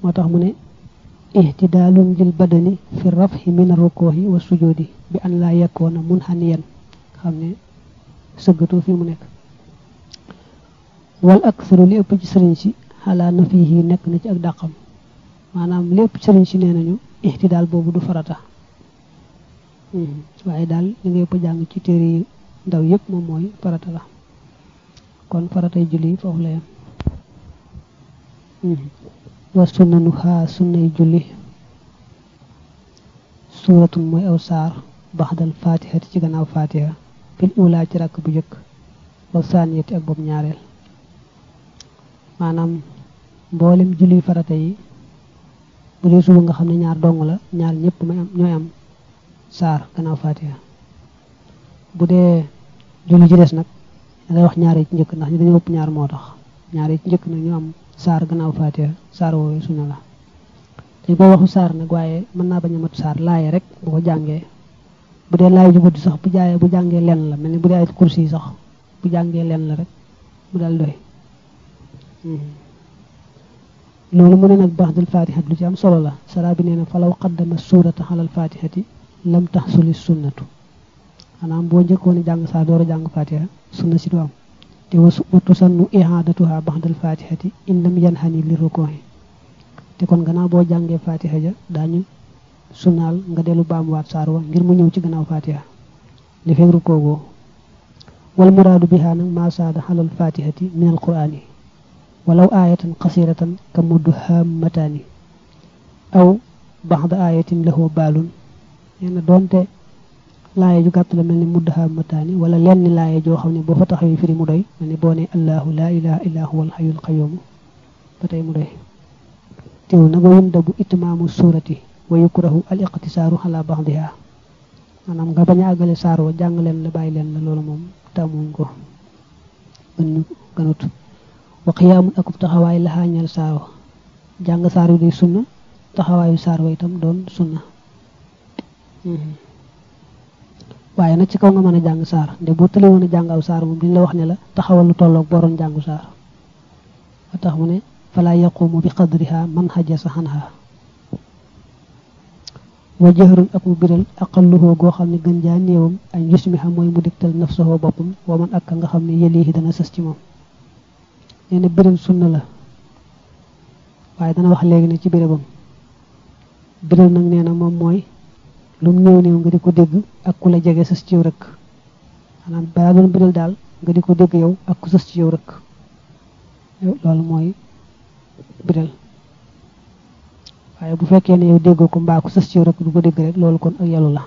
moo tax mu ne ihtidaalun lil badani fi rafhi min rukuhi wa sujudi bi an laa yakkoona mun xaniyan xam ne sëggatoo fi mu nekk wal aksaru li ëpp ci sëriñ si xalaa na fii nekk na ci ak dàqam maanaam li ëpp sëriñ si nee nañu ihtidaal boobu du farata waaye daal li nga yëpp jàng ci téere yi ndaw yëpp moom mooy farata la kon faratay julli foofu la yem wa sunnanu xaa sunnay julli suuratun mooy aw saar baxdal fatihati ci gannaaw fatiha fil ula ci rakk bu jëkk wa saaniyati ak boobu ñaareel maanaam mboolem julli farata yi bu dee suba nga xam ne ñaar dong la ñaar ñëpp may am ñooy am saar gannaaw fatiha bu dee julli ci des nag da ngay wax ñaar yi ci njëkk ndax ñu dañoo ëpp ñaar moo tax ñaar yi ci njëkk nag ñu am saar gannaaw fatiha saar woowee sunna la dañ koy waxu saar nag waaye mën naa bañ a mat saar laaye rek bu ko jàngee bu dee laay ju gudd sax bu jaayee bu jàngee lenn la mel ni bu dee ay kursi yi sax bu jàngee lenn la rek mu dal doy loolu mu ne nag baxdul fatihati lu ci am solo la sara bi nee na falaw qaddama suurata xalal fatihati lam taxsuli sunnatu xanaam boo njëkkoon a jàng saar door a jàng fatiha sunna si du am te wasu watu sannu ihaadatuha baxdal fatihati in lam yanxani li rukuhi te kon gannaaw boo jàngee fatiha ja daañu sunnaal nga dellu baamuwaat saar wa ngir mu ñëw ci gannaaw fatiha li fekk rukoogoo wal muraadu biha nag maa saada xalal fatihati min al qur'ani walaw aayatan qasiratan ka mudhammataani aw baxda aayatin lahu baalun nee na doonte laaye ju gàtt la mel ni mudhammataani wala lenn laaye joo xam ne boo fa taxawee firi mu doy mel ni boo ne allahu laa ilaha illa huwa alxayul qayumu ba tey mu doy teew nag wa yundabu itmaamu suurati wa yukrahu al iqtisaaru ala baxdiha maanaam nga bañ a àggale saar wa jàng leen la bàyyi leen la loolu moom tàmmuñ ko gën ñu gënut wa qiyaamun akub taxawaay laxaañal saar wa jàng saar wi day sunna taxawaayu saar wa itam doon sunna waaye nag ci kaw nga mën a jàng saar nde boo tële woon a jàng aw saar moom duñ la wax ne la taxawal lu tolloog boroon jàngu saar ba tax mu ne fala yaqumu bi qadriha man xajasa xanha wa jëhrun ak mu biral aqalluhoo goo xam ne gën jaa néewam añ yusmiha mooy mu digtal nafsahoo boppam wa man ak nga xam ne yëlihi dana sës ci moom nee na biral sunna la waaye dana wax léegi ne ci bérébam biral nag nee na moom mooy lu mu néew néew nga di ko dégg ak ku la jege sës ci yow rek maanaam balaa doon biral daal nga di ko dégg yow ak ku sës ci yow rek loolu mooy biral waaye bu fekkee ne yow déggoo ko mbaa ku sës ci yow rek du ko dégg rek loolu kon ak yalu la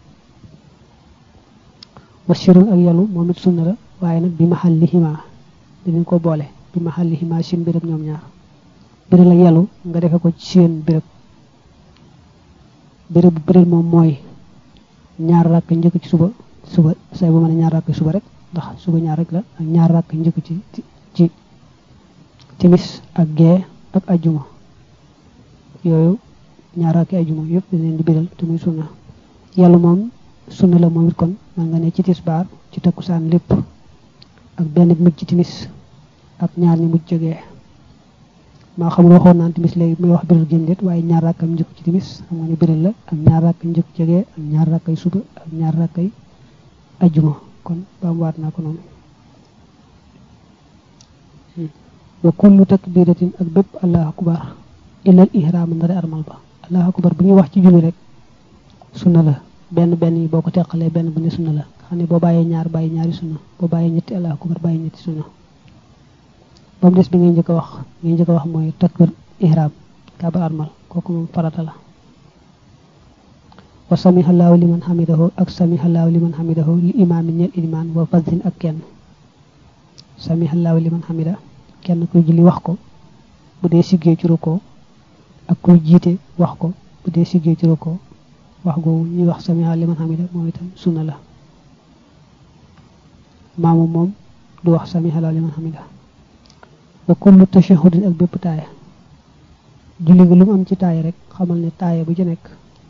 wasirun ak yalu moom it sunna la waaye nag bi mahallihima dinañ ko boole bi mahallihima seen béréb ñoom ñaar biral ak yalu nga defe ko ci seen béréb béréb bu biral moom mooy ñaar rakk njëkk ci suba suba say bu mën a ñaar rakk suba rek ndax suba ñaar rek la ak ñaar rakk njëkk ci ci timis ak gee ak ajjuma yooyu ñaar rakk ajjuma yëpp dañ leen di biral te muy sunna yàlla moom sunna la moom it kon man nga ne ci tisbaar ci takkusaan lépp ak benn mujj ci timis ak ñaar ñi mujj jógee maa xam waxoon naan timis léegi muy wax biral gém déet waaye ñaar rakkam njëkk ci timis xam nga ne biral la ak ñaar rakk njëkk jógee ak ñaar rakkay suba ak ñaar rakkay ajjuma kon ba mu waat naa ko noonu wa kullu takbiratin ak bépp allahu akbar illal ihram ndare armal ba allahu akbar bu ñuy wax ci julli rek sunna la benn benn yi boo ko teqalee benn bu ne sunna la xam ne boo bàyyee ñaar bàyyi ñaari sunna boo bàyyee ñetti allahu akbar bàyyi ñetti sunna ba mu des bi ngay njëkk a wax ngay njëkk a wax mooy takbir ihram kaaba armal kooku moom farata la wa samihallahu liman hamidahu ak samihallahu liman hamidahu li imaamin ñel ilimaan wa fazin ak kenn samihallahu liman hamida kenn kuy julli wax ko bu dee siggee ci rukkoo ak kuy jiite wax ko bu dee siggee ci rukkoo wax googu ñuy wax samiha liman hamida moom itam sunna la maamu moom du wax samiha liman hamida wa kullu tashahudin ak bépp taaya julli gi lu mu am ci taaya rek xamal ne taaya bu ci nekk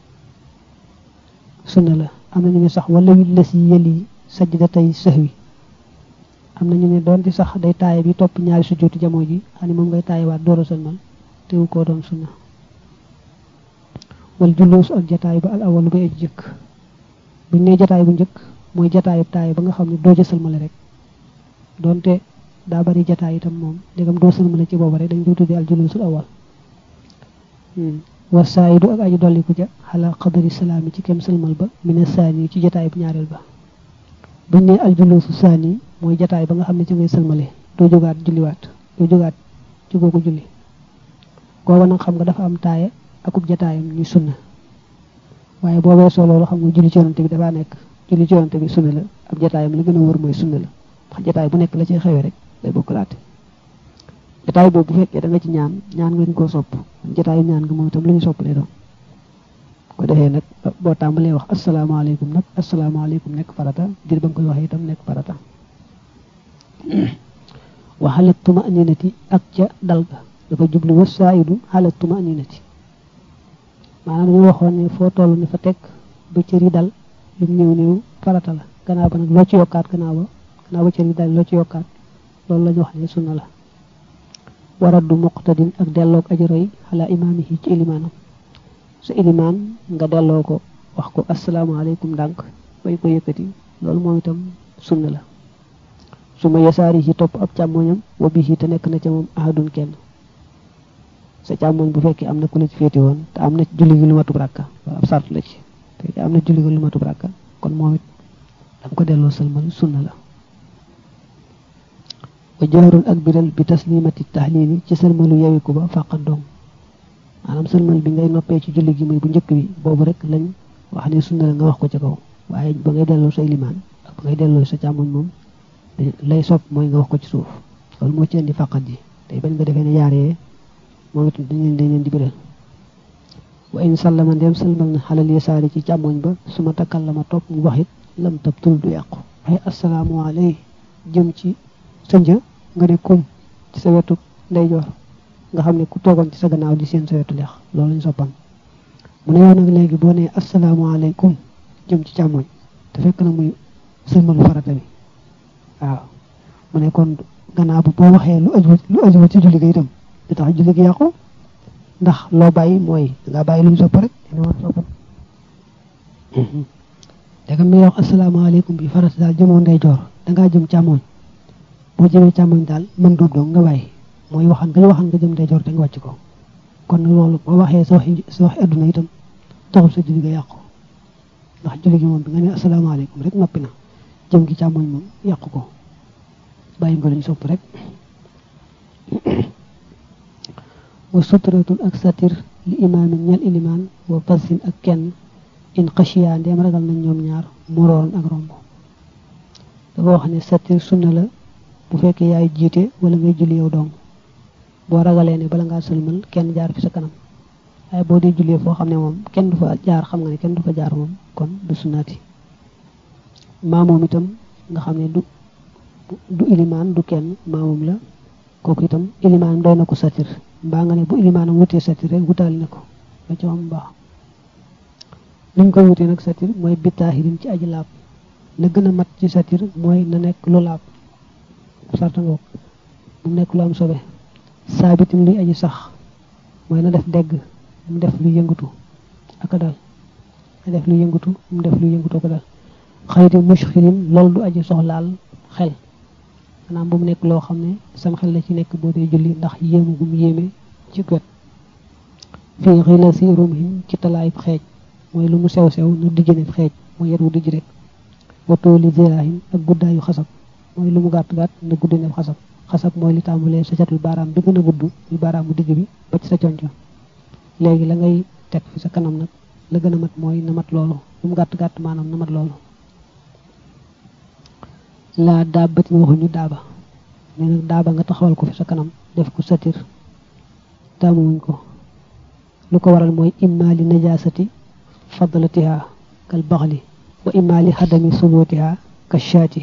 sunna la am na ñu ne sax wala wi la si yëli sajdatay sahwi am na ñu ne doonte sax day taaya bi topp ñaari sujjóotu jamoo ji xam ne moom ngay taayawaat door a sëlmal teewu koo doon sunna wal julluus ak jataay ba al awalu ba aj jëkk buñ ne jataay bu njëkk mooy jataayu taay ba nga xam ne doo ca sëlmale rek donte daa bari jataay itam moom ndegam doo sëlmale ci booba rek dañ koy tuddee al julluusul awal wa saayidu ak aji dolliku ca xala xadari salaami ci kem sëlmal ba mina saani ci jataay bu ñaareel ba buñ ne al julluusu saani mooy jataay ba nga xam ne ci ngay sëlmale doo jógaat julliwaat doo jógaat ci googu julli gooba nag xam nga dafa am taaya akub jataayam ñuy sunna waaye boo weesoo loolu xam nga julli ci yonante bi dafaa nekk julli ci yonante bi sunna la ab jataayam li gën a wër mooy sunna la ndax jataay bu nekk la ci xewee rek day bokkalaate jataay boobu bu fekkee da nga ci ñaan ñaan nga ñu koo sopp jataayu ñaan nga moom itam lu ñu sopp lay doon ko defee nag boo tàmbalee wax asalaamaaleykum nag asalaamaaleykum nekk farata dir ba nga koy waxee itam nekk farata wa xalat tuma aninati ak ca dal ga dafa jublu wa saayidu xalat tuma aninati maanaam dañu waxoon ne foo toll ni fa teg ba cër yi dal lu mu néew néew farata la gannaaw ba nag loo ci yokkaat gannaaw ba gannaaw ba cër yi dal loo ci yokkaat loolu la ñu wax ne sunna la waraddu muqtadin ak delloog aji roy xalaa imaamihi ci ilimaanam sa ilimaan nga delloo ko wax ko asalaamaaleykum ndànk bay ko yëkkati loolu moom itam sunna la su ma yasaari ci topp ab càmmoñam wa bii te nekk na ca moom ahadun kenn sa càmmoñ bu fekkee am na ku la ci féete woon te am na julli gi lu matub rakka ab sart la ci fekkee am na julli gi lu matub rakka kon moom it danga ko delloo sëlmal sunna la wa jaarun ak biral bi taslimati tahlili ci sëlmalu yewiku ba fàqat doom maanaam sëlmal bi ngay noppee ci julli gi muy bu njëkk bi boobu rek lañ wax ne sunna la nga wax ko ca kaw waaye ba ngay delloo sa ilimaan ak ba ngay delloo sa càmmoñ moom lay sopp mooy nga wax ko ci suuf loolu moo ci indi fàqat ji tey bañ nga defee ne yaaree moom it dañ leen dañ leen di biral wa in sallama ndem sëlmal na xalal yasaari ci càmmoñ ba su ma takkal la ma topp mu wax it lam tab tul du yàqu ay asalaamu aley jëm ci sa një nga ne kum ci sa wetu ndeyjoor nga xam ne ku toogoon ci sa gannaaw di seen sa wetu leex loolu lañ soppan mu ne yow nag léegi boo nee asalaamaaleykum jëm ci càmmoñ te fekk na muy sëlmalu farata bi waaw mu ne kon gannaaw bu boo waxee lu aju lu aju ci julli ga itam di tax julli gi yàqu ndax loo bàyyi mooy dangaa bàyyi lu ñu sopp rek dina war sopp danga mi wax asalaamaaleykum bi farata daal jëmoo ndeyjoor dangaa jëm càmmoñ boo jëmee càmmoñ daal mën dóob doo nga bàyyi mooy waxan nga waxan nga jëm ndeyjoor te nga wàcc ko kon loolu boo waxee sa waxi sa waxi adduna itam taxul sa julli ga yàqu ndax julli gi moom bi nga ne asalaamaaleykum rek noppi na jëm gi càmmoñ moom yàqu ko bàyyi nga luñ sopp rek wa sutratun ak satir li imaamin ñel ilimaan wa fasin ak kenn in xashiya ndeem ragal nañ ñoom ñaar moroon ak romb dafa wax ne satir sunna la bu fekkee yaay jiite wala ngay julli yow dong boo ragalee ne bala ngaa sëlmal kenn jaar fi sa kanam waaye boo dee jullee foo xam ne moom kenn du fa jaar xam nga ne kenn du fa jaar moom kon du sunnaati maamoom itam nga xam ne du du ilimaan du kenn maamoom la kooku itam ilimaan doy na ko satir mbaa nga ne bu ilimaanam wutee satir rek wutaali na ko ba ca am baax liñ ko wutee nag satir mooy bitaahirin ci aji laab la gën a mat ci satir mooy na nekk lu laab sarta ngoog mu nekk lu am sobe saabitin luy aji sax mooy na def degg mu def lu yëngatu ak a dal na def lu yëngatu mu def lu yëngatu ak a dal xayti mushkilin loolu du aji soxlaal xel maanaam bu mu nekk loo xam ne sam xel la ci nekk boo dee julli ndax yéemu gum yéeme ci wet fii xila si rumhim ci talaayib xeej mooy lu mu sew sew nu dijj ne xeej mooy yet wu dijj rek watooli zirahim ak guddaayu xasab mooy lu mu gàtt gàtt na gudd ne xasab xasab mooy li tàmbalee sa catul baaraam bi gën a gudd muy baaraam bu digg bi ba ci sa conco léegi la ngay teg fi sa kanam nag la gën a mat mooy na mat loolu lu mu gàtt gàtt maanaam na mat loolu laa daabati waxuñu daaba ne nag daaba nga taxawal ko fi sa kanam def ko satir taamuwuñ ko lu ko waral mooy imma li najasati fadlatiha kal baxli wa imma li xadami subutiha ka shaati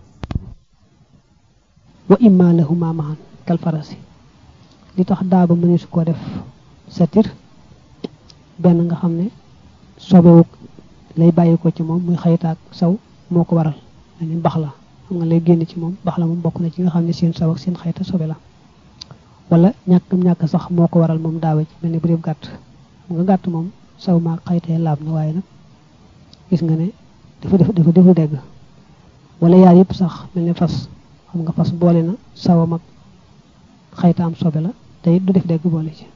wa imma lahuma mahan kal farasi li tax daaba mëne su ko def satir benn nga xam ne sobewu lay bàyyi ko ci moom muy xaytaak saw moo ko waral dañu bax la xam nga lay génn ci moom bax la moom bokk na ci nga xam ne seen saw ak seen xayta sobe la wala ñàkkam ñàkk sax moo ko waral moom daawe ci mel ni bu dee gàtt xam nga gàtt moom saw maa xaytee laab na waaye nag gis nga ne dafa def dafa deful dégg wala yaar yëpp sax mel ni fas xam nga fas boole na sawam ak xaytaam sobe la te it du def dégg boole ci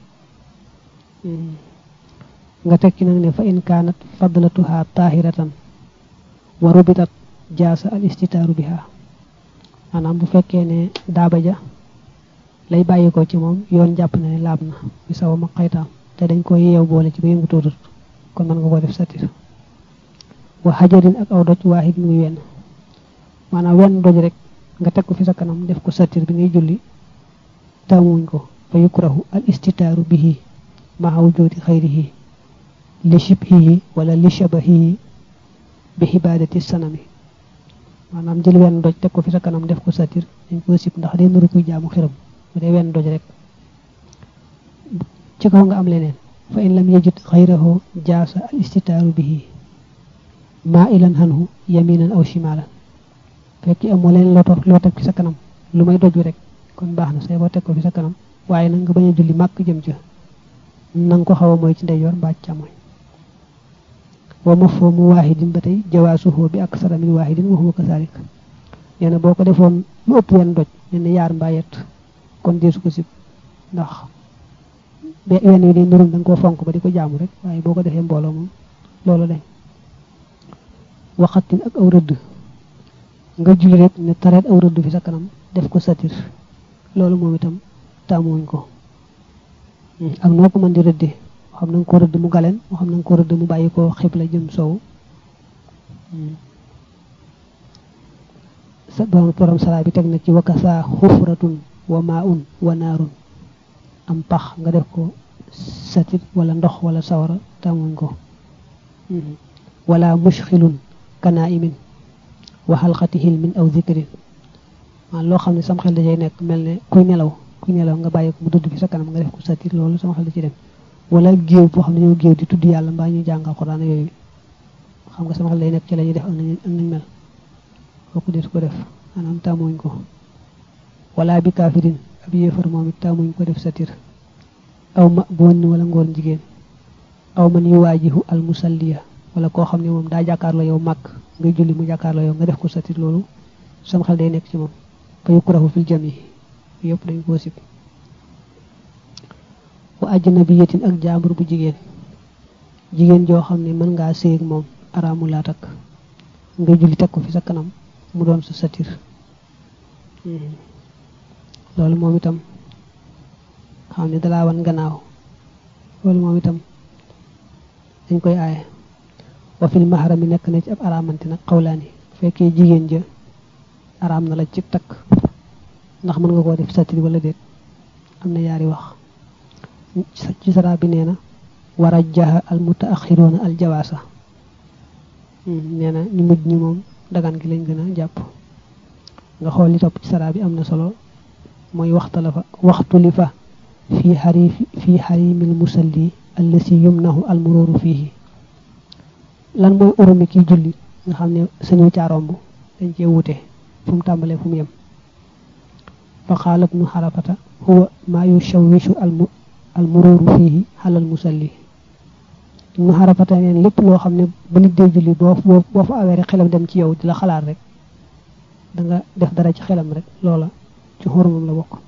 nga tekki nag ne fa in kaanat fadlatuha tahiratan wa rubitat jaasa al istitaaru biha maanaam bu fekkee ne daaba ja lay bàyyi ko ci moom yoon jàpp na ne laab na bi sawam ak xaytaam te dañ ko yeew boole ci ba yëngu tuutut kon mën nga ko def satir wa xajarin ak aw doj waahid muy wenn maanaam wenn doj rek nga teg ko fi sa kanam def ko satir bi ngay julli taamuwuñ ko fa yukrahu al istitaaru bihi maa wujudi xayrihi li shibhihi wala li shabahihi bi xibaadati sanami maanaam jël wenn doj teg ko fi sa kanam def ko satir dañ ko sib ndax day nuru kuy jaamu xiram bu dee wenn doj rek ci kaw nga am leneen fa in lam yajid xayrahu jaasa al istitaaru bihi maa ilan hanhu yaminan aw shimalan fekk amoo leen loo loo teg fi sa kanam lu may doj rek kon baax na say boo teg ko fi sa kanam waaye nag nga bañ a julli màkk jëm ca nanga ko xaw a mooy ci ndeyjoor mbaa càmmoñ wa mafhumu waahidin ba tey jawaasuhu bi aksara min waahidin wa huwa kasalik nee na boo ko defoon lu ëpp wenn doj nee na yaar mbaa yett kon deesu ko sib ndax wenn wi di nurul da nga koo fonk ba di ko jaamu rek waaye boo ko defee mbooloo moom loolu dañ waxatin ak aw rëdd nga julli rek ne tareet aw rëdd fi sa kanam def ko satir loolu moom itam taamuwuñ ko ak noo ko mën di rëddee xam na nga ko rëdd mu galeen moo xam na nga ko rëdd mu bàyyi ko xibla jëm sow sa borom borom salaa bi teg na ci wakasa xufratun wa maun wa naarun am pax nga def ko satir wala ndox wala sawara taamuwuñ ko wala mushxilun kanaimin wa xalqati hilmin aw zikrin man loo xam ne sam xel dajay nekk mel ne kuy nelaw kuy nelaw nga bàyyi ko mu dudd fi sa kanam nga def ko satir loolu sama xel da ci dem wala géew boo xam ne ñoo géew di tudd yàlla mbaa ñuy jàng alxuraan yooyu xam nga sama xel day nekk ci la ñuy def am nañ am nañ mel kooku deetu ko def maanaam tàmmuñ ko wala bi kaafirin ab yéefar moom it tàmmuñ ko def satir aw ma bon wala ngoor jigéen aw man yu waajihu al musalliya wala koo xam ne moom daa jàkkaarloo yow màgg ngay julli mu jàkkaarloo yow nga def ko satir loolu sama xel day nekk ci moom fa yukrahu fil jami yëpp dañ koo sib wa ajnabiyatin ak jaambur bu jigéen jigéen joo xam ne mën ngaa séy ak moom araamu laa takk nga julli teg ko fi sa kanam mu doon sa satir loolu moom itam xam ne dalaa wan gannaaw loolu moom itam dañ koy aaye wa fil mahrami nekk na ci ab araamante nag xawlaani fekkee jigéen ja araam na la ci takk ndax mën nga koo def satir wala déet am na yaari wax ci sara bi nee na war a jaxa al mutaaxiroona al jawaasa nee na ñu mujj ñi moom dagan gi lañ gën a jàpp nga xool li topp ci sara bi am na solo mooy waxtala fa waxtu li fa fii xari fii xarimil musalli allasi yumnahu al murooru fiihi lan mooy urumi kiy julli nga xam ne sañu caaromb dañ cee wute fu mu tàmbalee fu mu yem fa qaala ibnu xarafata huwa maa yushawishu al mururu fiihi xalal musalli ibnu xarafata neen lépp loo xam ne ba nit dee julli boo boo fa awee rek xelam dem ci yow di la xalaat rek da nga def dara ci xelam rek loola ci xorumam la bokk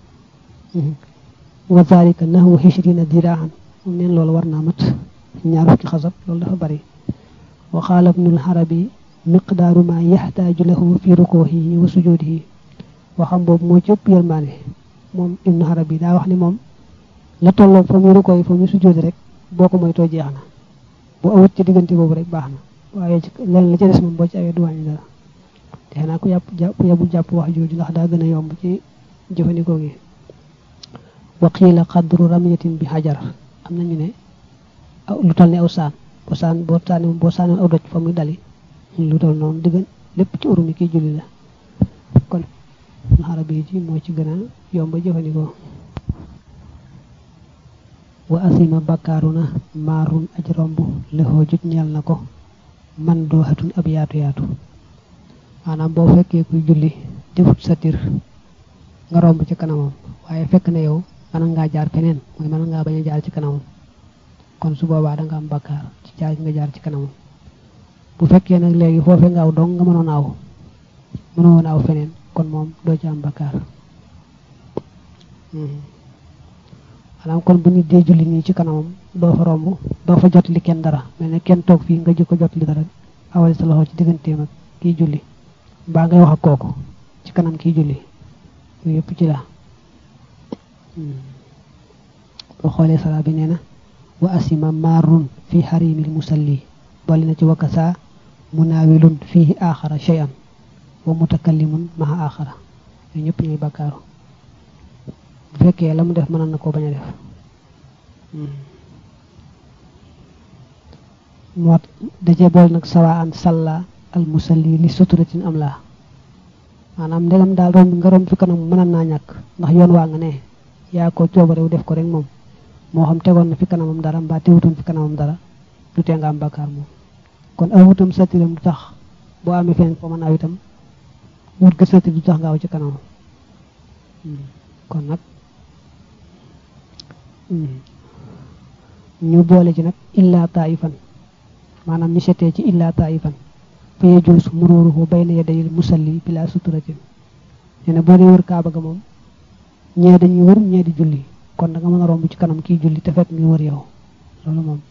wa zalika nahwu hishrina diraahan moom neen loolu war naa mat ñaar fukki xasab loolu dafa bari wa qaala ibnul xarabi miqdaaru ma yaxtaaju lahu fi rukuuhihi wa sujuudihi waxam boobu moo ci ëpp yërmaane moom ibnu xarabi daa wax ni moom la tolloog fa muy rukoo yi fa muy sujuudi rek boo ko moytoo jeex na boo awut ci diggante boobu rek baax na waaye leneen la ca des moom boo ci awee du wàññi dara te xanaa ku yàpp ku yàbbul jàpp wax jooju ndax daa gën a yomb ci jëfandikoo gi wa qiila qadru ramyatin bi xajar am nañu ne lu toll ne aw saan boo saan boo saani boo saani aw doj fa muy dali lu toll noonu diggan lépp ci urumi kiy julli la kon xarabi ji moo ci gën a yomb jëfandikoo wa asima bakkaaru na maarun aj romb lexoo jut ñeel na ko man doo xatun ab yaatu yaatu maanaam boo fekkee kuy julli defut satir nga romb ci kanamam waaye fekk na yow mën ngaa jaar feneen mooy mën ngaa bañ a jaar ci kanamam kon su boobaa da nga am bakkaar ci jaar nga jaar ci kanamam bu fekkee nag léegi foofee nga aw dong nga mënoon aw mënoo woon aw feneen kon moom doo ci am bakkaar maanaam kon bu nit dee julli nii ci kanamam doo fa romb doo fa jot li kenn dara mel ne kenn toog fii nga jëkko jot li dara awale sa loxo ci digganteem ak kii julli mbaa ngay wax ak kooku ci kanam kii julli yooyu yëpp ci la boo xoolee sala bi nee na wa asima marrun fi xarimil musalli boole na ci wakasa munaawilun fihi axara shay'an wa mutakallimun maha axara yooyu ñëpp ñooy bakkaaru bu fekkee la mu def mënoon na koo bañ a def moo dajee bool nag sawa an salla al musalli li suturatin am laa maanaam ndegam daal romb nga romb fi kanam mënoon naa ñàkk ndax yoon waa nga ne yaa ko coobarew def ko rek moom moo xam tegoon na fi kanamam dara mbaa teewutoon fi kanamam dara du tee nga am bakkaar moom kon awutam satiram du tax boo amee feneen foo mën aw itam wut ga satir du tax nga aw ci kanamam kon nag ñu boole ci nag illa taifan maanaam ñu setee ci illa taifan fa yajuus mururuhu bayna yadayil musalli bila suturatin nee na boo dee wër kaaba ga moom ñee dañuy wër ñee di julli kon da nga mën a romb ci kanam kii julli te fekk ngi wër yow loolu moom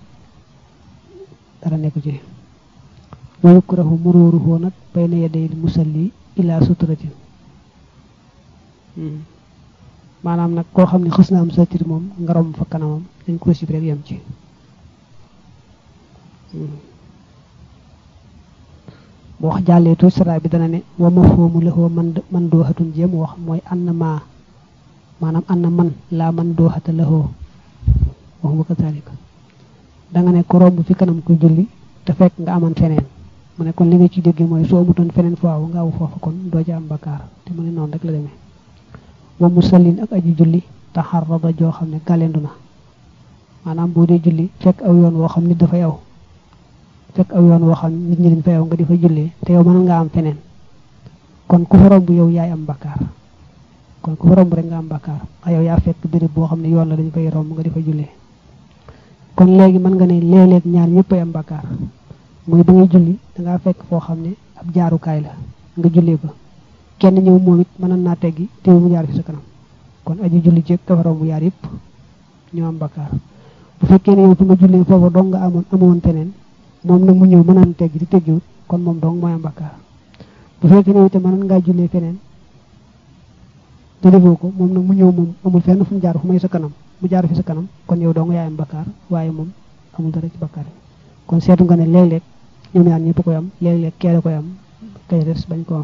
dara nekku ci wa yukrahu mururuhu nag bayna yadayil musalli ila suturatin maanaam nag koo xam ne xës na am satir moom nga romb fa kanamam dañ ko sib rek yem ci boo wax jàllee tuuti sara bi dana ne wa mafhumu lahu man man dooxatun jéem wax mooy anna ma maanaam anna man laa man dooxata lahu wax nga kazalika da nga ne ko romb fi kanam kuy julli te fekk nga amoon feneen mu ne kon li nga ci dégg mooy soo amutoon feneen foofu nga aw foofu kon doo ci am bakkaar te mu ne noonu rek la demee wa musallin ak aji julli taxarrada joo xam ne galendu na maanaam boo dee julli fekk aw yoon woo xam nit dafay aw fekk aw yoon woo xam nit ñi dañ fay aw nga di fa jullee te yow mën nga am feneen kon ku fa romb yow yaay am bakkaar kon ku fa romb rek nga am bakkaar a yow yaa fekk béréb boo xam ne yoon la dañ fay romb nga di fa jullee kon léegi mën nga ne léeg-léeg ñaar ñëpp ay am bakkaar muy ba ngay julli dangaa fekk foo xam ne ab jaarukaay la nga jullee ko kenn ñëw moom it mënoon naa teggi te mu jaar fi sa kanam kon aji julli jéeg dafa romb yaar yëpp ñoo am bakkaar bu fekkee ne yow fi nga jullee foofu dong nga amoon amoon feneen moom nag mu ñëw mënoon teggi di teggiwut kon moom dong mooy am bakkaar bu fekkee ne itam mënoon ngaa jullee feneen te defoo ko moom nag mu ñëw moom amul fenn fu mu jaar fu may sa kanam mu jaar fi sa kanam kon yow dong yaay am bakkaar waaye moom amul dara ci bakkaar kon seetu nga ne léeg-léeg ñoom ñaar ñëpp koy am léeg-léeg keele koy am kay des bañ ko am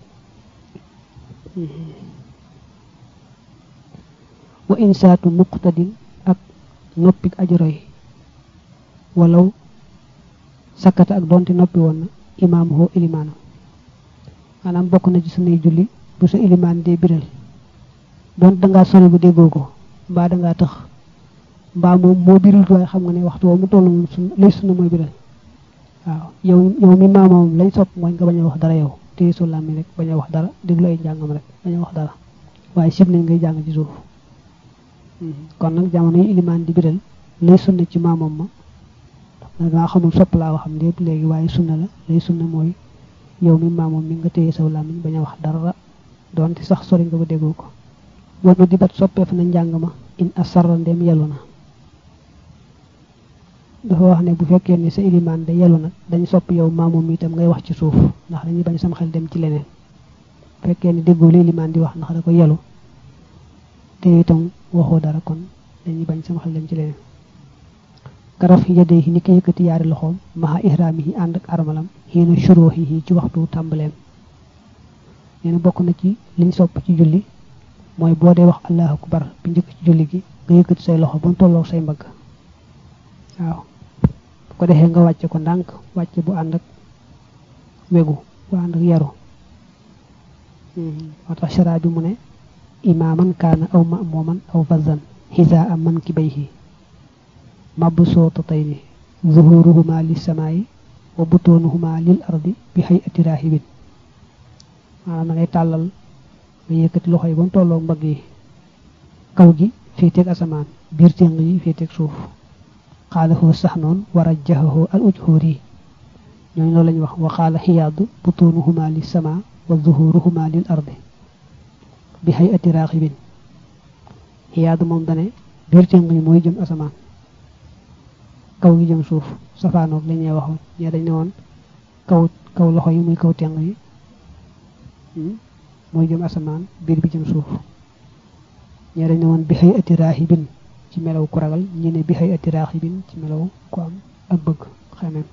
wa insaatu muqtadin ak noppik aji roy walaw sakkata ak donte noppi woon na imaam hoo ilimaanam maanaam bokk na ci sunuy julli bu sa ilimaan dee biral donte dangaa sori bu déggoo ko mbaa dangaa tax mbaa moom moo birul waaye xam nga ne waxtu woo mu toll moom sun lay sunna mooy biral waaw yow yow mi maamam lañ sopp mooy nga bañ a wax dara yow téye su làmmi rek bañ a wax dara déglu ay njàngam rek bañ a wax dara waaye sib nañ ngay jàng ci suuf kon nag jamono yi ilimaan di biral lay sunna ci maamam ma damaa xamul sopp laa waxam lépp léegi waaye sunna la lay sunna mooy yow mi maamam mi nga téye saw làmmiñ bañ a wax dara doonte sax sori nga ba déggoo ko wanu di bat soppeef na njàng ma in asarra ndem yelu na dafa wax ne bu fekkee ne sa ilimaan da yelu nag dañ sopp yow maamam itam ngay wax ci suuf ndax dañuy bañ sama xel dem ci leneen bu fekkee ne déggoo li ilimaan di wax ndax da ko yelu te itam waxoo dara kon dañuy bañ sama xel dem ci leneen karaf yadayhi ni ki yëkkati yaari loxoom maha ihraamihi ànd ak armalam xiina shuruhihi ci waxtu tàmbaleem nee na bokk na ci liñ sopp ci julli mooy boo dee wax allahu akbar bi njëkk ci julli gi nga yëkkati say loxo ba mu tolloo say mbagg waaw bu ko defee nga wàcce ko ndànk wàcce bu ànd ak wegu bu ànd ak yaru moo tax shara bi mu ne imaaman kaana aw ma'muman aw fazan xisaa am man ki bayhi mabsuutatayni zuhuruhuma lissamaayi wa butoonuhuma lil ardi bi hayati raahibin maanaam da ngay tàllal nga yëkkati loxo yi ba mu tolloog mbagg yi kaw gi féeteeg asamaan biir téng yi féeteeg suuf xaalahu sax noon war a jaxahu al ujhóor yi ñooñu loolu lañu wax wa xaala xiyaadu butuunuhuma li sama wa zuhuruhuma lil ardi bi hay ati raaxibin xiyaadu moom dane biir téng yi mooy jëm asamaan kaw gi jëm suuf safaanoog la ñuy waxoon ñee dañ ne woon kaw kaw loxo yi muy kaw téng yi mooy jëm asamaan biir bi jëm suuf ñee dañ ne woon bi xëy ati raaxibin ci melaw ku ragal ñi ne bi xëy ati raaxibin ci melaw ku am ak bëgg xamem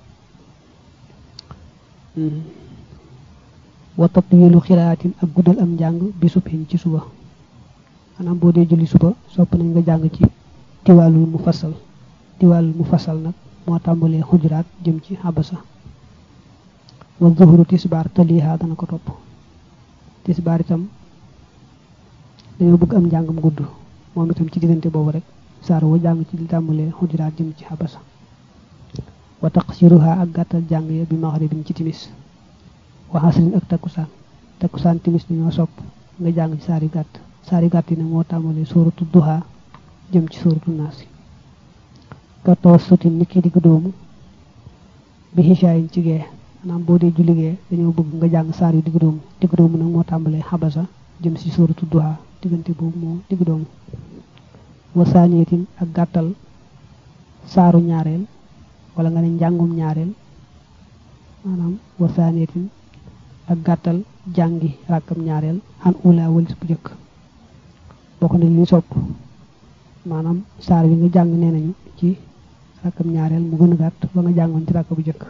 wa tatwilu xiraatin ak guddal am njàng bi subhin ci suba xanaa boo dee julli suba sopp nañ nga jàng ci tiwaalul mu fasal tiwaalul mu fasal nag moo tàmbalee xujuraat jëm ci xabasa wa zuhru tisbaar taliha dana ko topp tisbaar itam dañoo bëgg am njàngam gudd moom itam ci diggante boobu rek saar wa jàng ci li tàmbalee xujuraat jëm ci xabasa wa taqsiruha ak gàttal jàng ya bi maxribin ci timis wa xasrin ak takkusaan takkusaan timis dañoo sopp nga jàng ci saari gàtt saari gàtt yi nag moo tàmbalee sóoratu duha jëm ci sóoratu naasi ka tawassutin ni ki digg doomu bi xisaayin ci gee maanaam boo dee julli gee dañoo bëgg nga jàng saar yu digg doomu digg doomu nag moo tàmbalee xabasa jëm ci sóoratu duha diggante boobu moo digg doomu wa saaniyatin ak gàttal saaru ñaareel wala nga ne njàngum ñaareel maanaam wa saaniyatin ak gàttal jàngi ràkkam ñaareel xan ula walis bu jëkk bokk na li sopp maanaam saar bi nga jàng nee nañu ci rakkam ñaareel mu gën a gàtt ba nga jàngoon ci rakk bu jëkk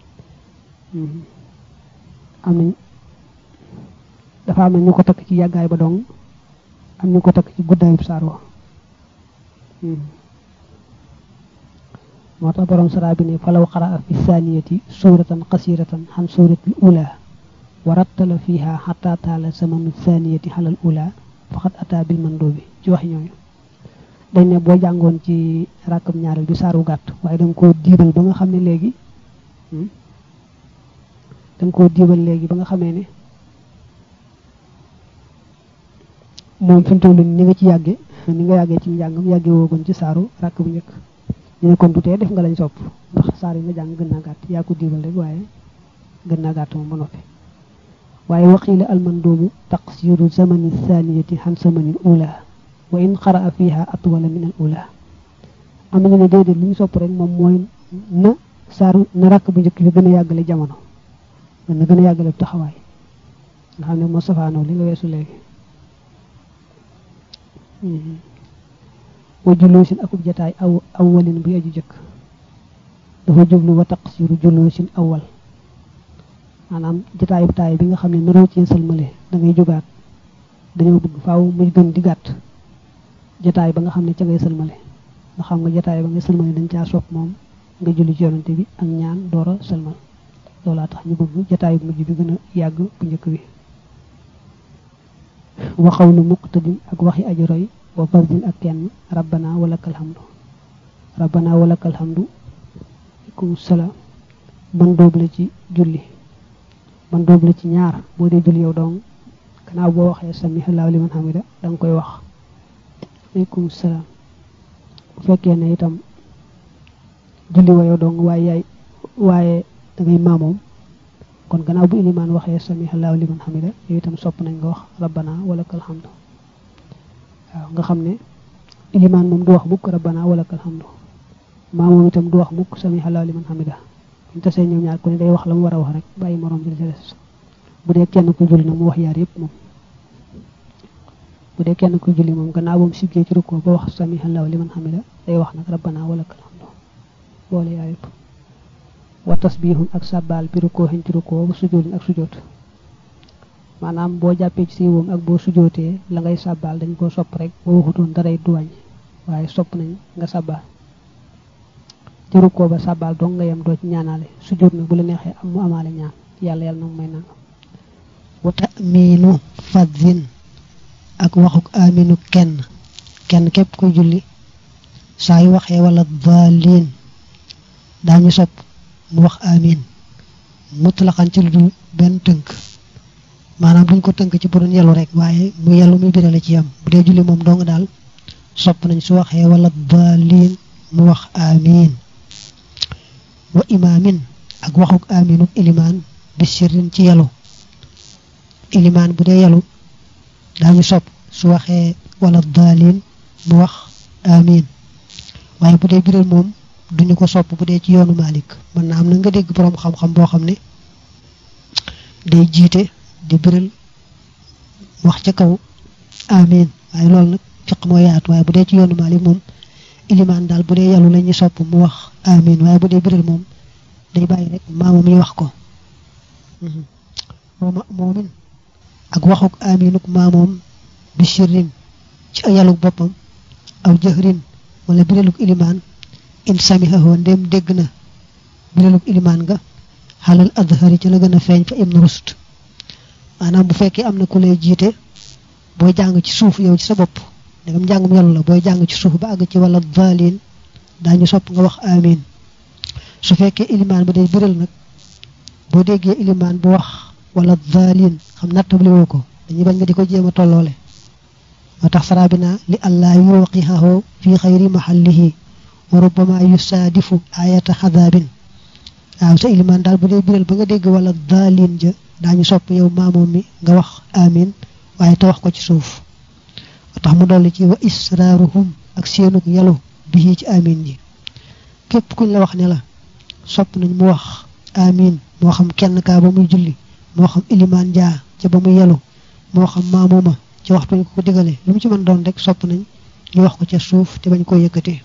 am nañ dafa am na ñu ko takk ci yàggaay ba dong am ñu ko takk ci guddaayub saar wa moo tax borom sara bi ne falaw xaraa fi saaniyati suuratan qasiratan xan suuratil ula wa rattala fiha xata taala samanu saaniyati xalal ula faxat ata bil mandoobi ci wax ñooñu dañ ne boo jàngoon ci rakkam ñaareel bi saaru gàtt waaye da nga koo diibal ba nga xam ne léegi da nga koo diibal léegi ba nga xamee ne moom fi mu toll ni nga ci yàgge ni nga yàggee ci njàngam yàgge woogoon ci saaru rakk bu njëkk ñu ne kon du tee def nga lañ sopp ndax saar yi nga jàng gën naa gàtt yaa ko diibal rek waaye gën naa gàtt moom ba noppi waaye waqiila almandoobu taqsiru zamani thaniyati xan zamani ula wa in qaraa fiha atwala min al ula am nañu ne déedéet li ñu sopp rek moom mooy na saaru na rakk bu njëkk bi gën a yàggale jamono na gën a yàggale taxawaay nga xam ne moo safaanoo li nga weesu léegi wa juloosin akub jataay aw awwalin bu aju jëkk dafa jublu wa taqsiru juloosin awwal maanaam jataayu taay bi nga xam ne naroo ci sëlmale da ngay jógaat dañoo bëgg faaw muy gën di gàtt jataay ba nga xam ne ca ngay sëlmale nga xam nga jataay ba ngay sëlmale dañ caa sopp moom nga julli ci yonante bi ak ñaan door a sëlmal loolaa tax ñu bëgg jataayu mujj bi gën a yàgg bu njëkk bi waxaw lu muqtadin ak waxi aji roy wa fardin ak kenn rabbana walakal hamdu rabbana walakal hamdu aleykum salaam man doob la ci julli man doob la ci ñaar boo dee julli yow dong gannaaw boo waxee samihallahu liman hamida da nga koy wax aleykum salaam bu fekkee ne itam julli wa yow dong waaye yaay waaye da ngay maamoom kon gannaaw bu ilimaan waxee samihallahu liman hamida yow itam sopp nañ nga wax rabbana walakal hamdu waaw nga xam ne ilimaan moom du wax mukk rabbana walakal hamdu maa moom itam du wax mukk samihallahu liman hamida ñu tasee ñoom ñaar ku ne day wax la mu war a wax rek bàyyi morom bi ci des bu dee kenn ku julli na mu wax yaar yëpp moom bu dee kenn ku julli moom gannaaw ba mu siggee ci rukkoo ba wax samihallahu liman hamida day wax nag rabbana walakal hamdu boole yaar yëpp wa tasbihun ak sàbbaal bi rukkoo xin ci rukkoo bu sujjóotin ak sujjóot maanaam boo jàppee ci siiwoom ak boo sujootee la ngay sàbbaal dañ koo sopp rek boo waxutoon daray du wàññi waaye sopp nañ nga sàbbaal ci rukkoo ba sàbbaal dong nga yem doo ci ñaanaale sujoot nag bu la neexee am mu amaale ñaan yàlla yàlla nag may nanga wa ta'minu fadhin ak waxuk aminu kenn kenn képp koy julli saa yu waxee wala daalin daañu sopp mu wax amin mutlaqan ci lu dul benn tënk maanaam duñ ko tënk ci bu doon yelu rek waaye mu yelu muy birale ci yam bu dee julli moom dong daal sopp nañ su waxee wala daalin mu wax amiin wa imaamin ak waxuk amiinuk ilimaan bi sirrin ci yalu ilimaan bu dee yalu daañu sopp su waxee wala daalin mu wax amiin waaye bu dee biral moom duñu ko sopp bu dee ci yoonu Malik mën na am na nga dégg boroom xam-xam boo xam ne day jiite di biral wax ca kaw amiin waaye loolu nag fiq moo yaatu waaye bu dee ci yoonu Malik moom ilimaan daal bu dee yàllu la ñu sopp mu wax amiin waaye bu dee biral moom day bàyyi rek maamam yi wax ko mooma moomin ak waxuk amiinuk maamoom bi sirrin ci yàlluk boppam aw jëhrin wala biraluk ilimaan in samihahoo ndem dégg na biraluk ilimaan nga xalal adhari ci la gën a feeñ fa ibnu rust maanaam bu fekkee am na ku lay jiite booy jàng ci suuf yow ci sa bopp ndegam njàngum yàlla la booy jàng ci suuf ba àgg ci wala daalin daañu sopp nga wax amin su fekkee ilimaan ba day biral nag boo déggee ilimaan bu wax wala daalin xam nattable woo ko dañuy bañ nga di ko jéem a tolloole moo tax sarabina li allah yuwaqihahu fi xayri mahallihi wa rubbama yusaadifu ayata xadaabin waaw sa ilimaan daal bu dee biral ba nga dégg wala daalin ja daañu sopp yow maamoom mi nga wax amin waaye te wax ko ci suuf moo tax mu dolli ci wa israaruhum ak seenuk yalu bii ci amin ji képp kuñ la wax ne la sopp nañ mu wax amin moo xam kenn kaa ba muy julli moo xam ilimaan jaa ca ba muy yalu moo xam maamooma ci waxtu ñu ko ko digale lu mu ci mën doon rek sopp nañ ñu wax ko ca suuf te bañ koo yëkkati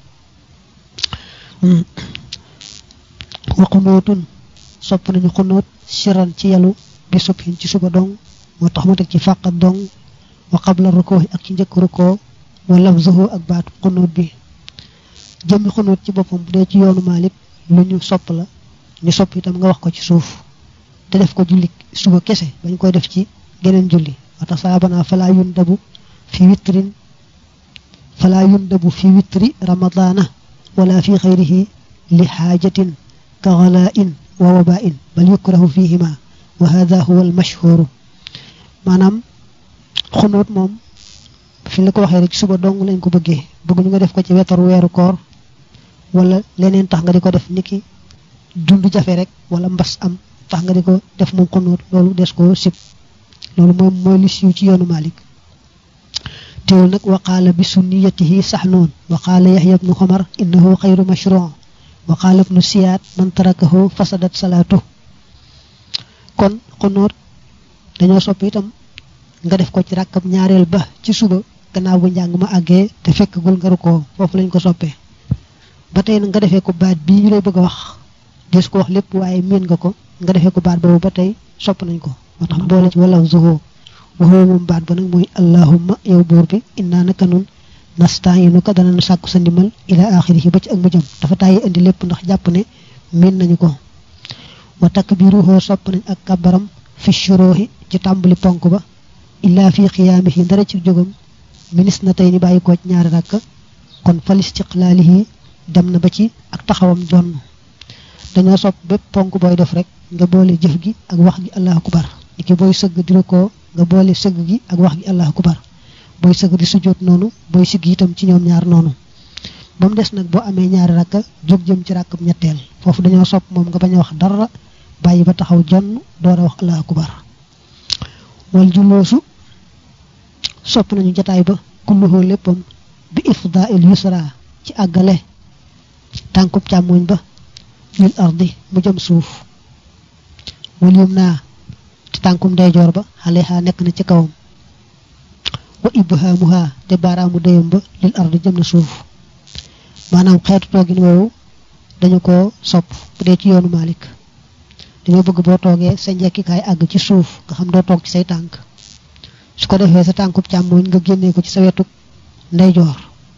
wa xunootun sopp nañu xunóot siran ci yalu bi subhin ci suba dong moo tax mu teg ci fàqat dong wa qabla rukoo ak ci njëkk rukoo wa lafzuhu ak baatu xunóot bi jëmmi xunóot ci boppam bu dee ci yoonu Maalik lu ñu sopp la ñu sopp itam nga wax ko ci suuf te def ko julli suba kese bañ koy def ci geneen julli wata saabana falaa yun dabu fi witrin falaa yun dabu fi witri ramadana wala fi xayrihi li xaajatin ka ghala'in wa waba'in bal yukrahu fihima wa hadha huwa al mashhur maanaam xunóot moom fi la ko waxee rek suba dong lañ ko bëggee bëgg ñu nga def ko ci wetar weeru koor wala leneen tax nga di ko def niki dund jafe rek wala mbas am tax nga di ko def moom xunóot loolu des ko sib loolu moom mooy li siiw ci yoonu Malik teewul nag waqaala bi sunniyatihi saxnuun waqaala yaxya bnu xomar innahu xayru mashru wa qaala ibnu siyaat man tarakahu fasadat salaatu kon xunóot dañoo sopp itam nga def ko ci ràkkab ñaareel ba ci suba gannaaw bu njàng ma àggee te fekkagul nga rukkoo foofu lañ ko soppee ba tey nag nga defee ko baat bii ñu lay bëgg a wax des ko wax lépp waaye miin nga ko nga defee ko baat boobu ba tey sopp nañ ko moo tax boole ci wala zuhoo waxoo moom baat ba nag mooy allahumma yow buur bi innaa naka nun nastaayinu ko dana sàkku sa ndimbal ila axirihi ba ci ak mujjam dafa tàyyi indi lépp ndax jàpp ne miin nañu ko wa takbiruhu sopp nañ ak kabaram fi shuruhi ci tàmbali ponk ba illaa fi xiyaamihi dara ci jógam minis na tey ni bàyyi ko ci ñaari rakk kon fal istiqlaalihi dem na ba ci ak taxawam jonn dañoo sopp bépp ponk booy def rek nga boole jëf gi ak wax gi allahu akbar niki booy sëgg di ko nga boole sëgg gi ak wax gi allahu akbar booy sëgg di sujjóot noonu booy sigg itam ci ñoom ñaar noonu ba mu des nag boo amee ñaari rakka jóg jëm ci rakkam ñetteel foofu dañoo sopp moom nga bañ a wax dara bàyyi ba taxaw jonn door a wax allahu akbar wal julloosu sopp nañu jataay ba kulluhoo léppam bi ifdail yusra ci àggale tànkub càmmoñ ba lil ardi mu jëm suuf wal yum naa te tànkum ndeyjoor ba xale xaa nekk na ci kawam wa ibhaamuha te baaraamu déyam ba lil ardi jëm na suuf maanaam xeetu toogin woowu dañu ko sopp bu dee ci yoonu Malik dañoo bëgg boo toogee sa njekkikaay àgg ci suuf nga xam doo toog ci say tànk su ko defee sa tànkub càmmooñ nga génnee ko ci sa wetu ndeyjoor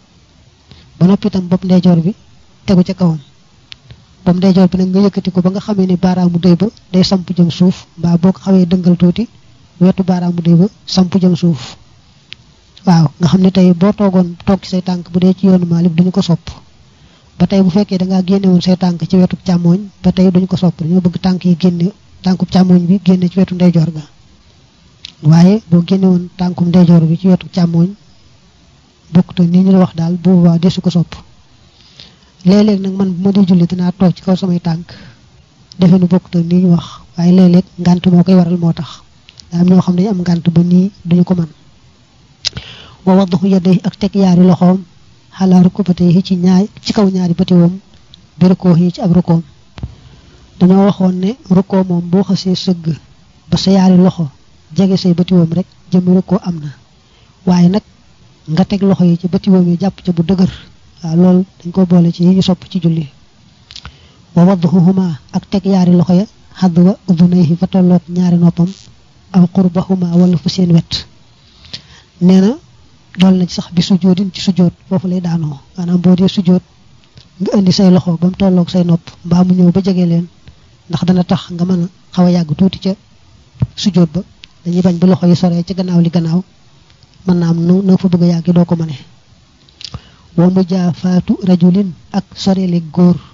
ba noppi itam bopp ndeyjoor bi tegu ca kawam bopp ndeyjoor bi nag nga yëkkati ko ba nga xamee ni baaraamu dëy ba day samp jëm suuf mbaa boo ko xawee dëngal tuuti wetu baaraamu dëy ba samp jëm suuf waaw nga xam ne tey boo toogoon toog ci say tànk bu dee ci yoonu Maalik duñu ko sopp ba tey bu fekkee da ngaa génne woon say tànk ci wetu càmmooñ ba tey duñu ko sopp dañoo bëgg tànk yi génne tànkub càmmooñ bi génne ci wetu ndeyjoor ga waaye boo génne woon tànkum ndeyjoor bi ci wetu càmmooñ bokk te nii ñu la wax daal bu boobaa desu ko sopp léeg-léeg nag man bu ma di julli dinaa toog ci kaw samay tànk defe nu bokk te nii ñu wax waaye léeg-léeg ngànt moo koy waral moo tax daa am ñoo xam ne am ngànt ba nii duñu ko mën wa wadduhu yadayhi ak teg yaari loxoom xalaa rukbatayhi ci ñaar ci kaw ñaari bëtiwoom bi rukkoo yi ci ab rukkoom dañoo waxoon ne rukkoo moom boo xasee sëgg ba sa yaari loxo jege say bëtiwoom rek jëmmi rukkoo am na waaye nag nga teg loxo yi ci bëtiwoom yi jàpp ca bu dëgër waaw loolu dañ ko boole ci yi ñu sopp ci julli wa wadduhuma ak teg yaari loxo ya xadwa udunayhi fa tolloog ñaari noppam aw qurbahuma wala fu seen wet nee na dool na ci sax bi sujjóotin ci sujjóot foofu lay daanoo maanaam boo dee sujjóot nga indi say loxo ba mu tolloog say nopp mbaa mu ñëw ba jege leen ndax dana tax nga mën a xaw a yàgg tuuti ca sujjóot ba dañuy bañ bi loxo yi soree ca gannaaw li gannaaw mën naa am nu na fa bëgg a yàgg doo ko mëne wa mujaafaatu rajulin ak soreele góor